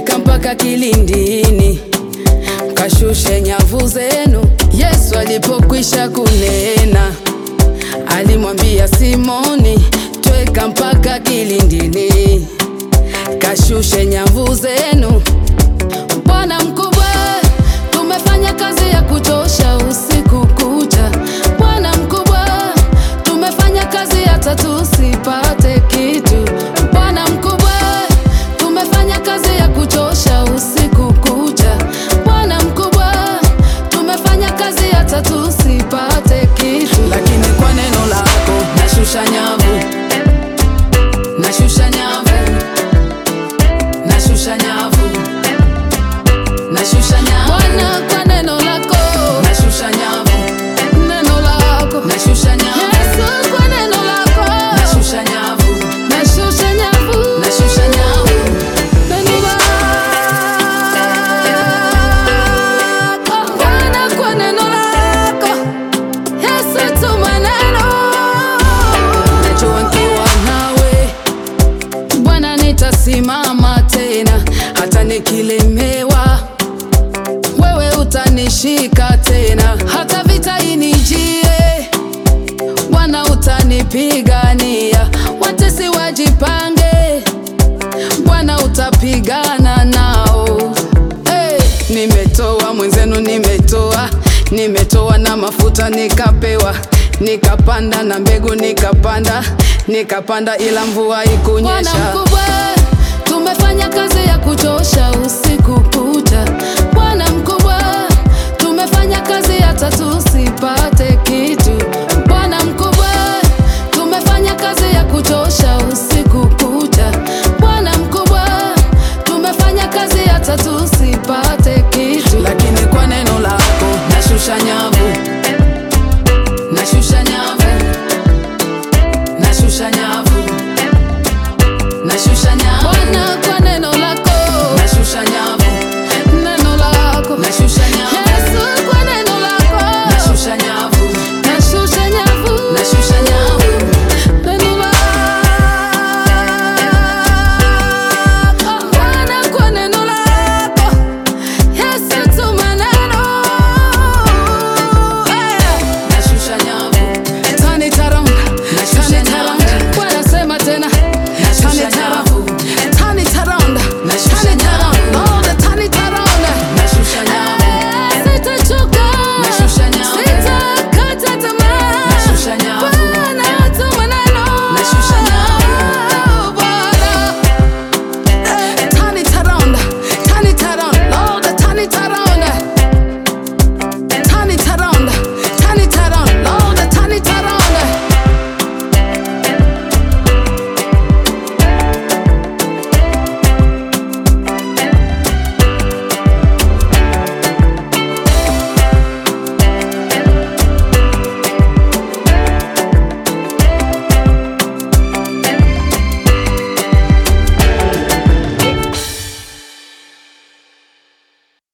tweka mpaka kilindini, kashushe nyavu zenu. Yesu alipokwisha kunena, alimwambia Simoni, tweka mpaka kilindini, kashushe nyavu zenu. Bwana mkubwa, tumefanya kazi ya kuchosha usiku kucha. Bwana mkubwa, tumefanya kazi hata tusipate kitu. Bwana mkubwa, tumefanya kazi ya kuchosha usiku kucha. Bwana mkubwa, tumefanya kazi hata tusipate kitu, lakini kwa neno lako nashusha nyavu, nashusha nyavu, nashusha nyavu nashusha nyavu Bwana, kwa neno lako nashusha nyavu, neno lako nashusha nyavu Yesu, kwa neno lako nashusha nyavu, nashusha nyavu, nashusha nyavu neno lako Bwana, kwa neno lako Yesu, tuma neno najua nikiwa nawe Bwana nitasimama tena, hata nikilemewa, wewe utanishika tena, hata vita inijie, Bwana utanipigania, watesi wajipange, Bwana utapigana nao. Hey, nimetoa mwenzenu, nimetoa nimetoa na mafuta nikapewa, nikapanda na mbegu nikapanda, nikapanda ila mvua ikunyesha. Bwana mkubwa, tumefanya kazi ya kuchosha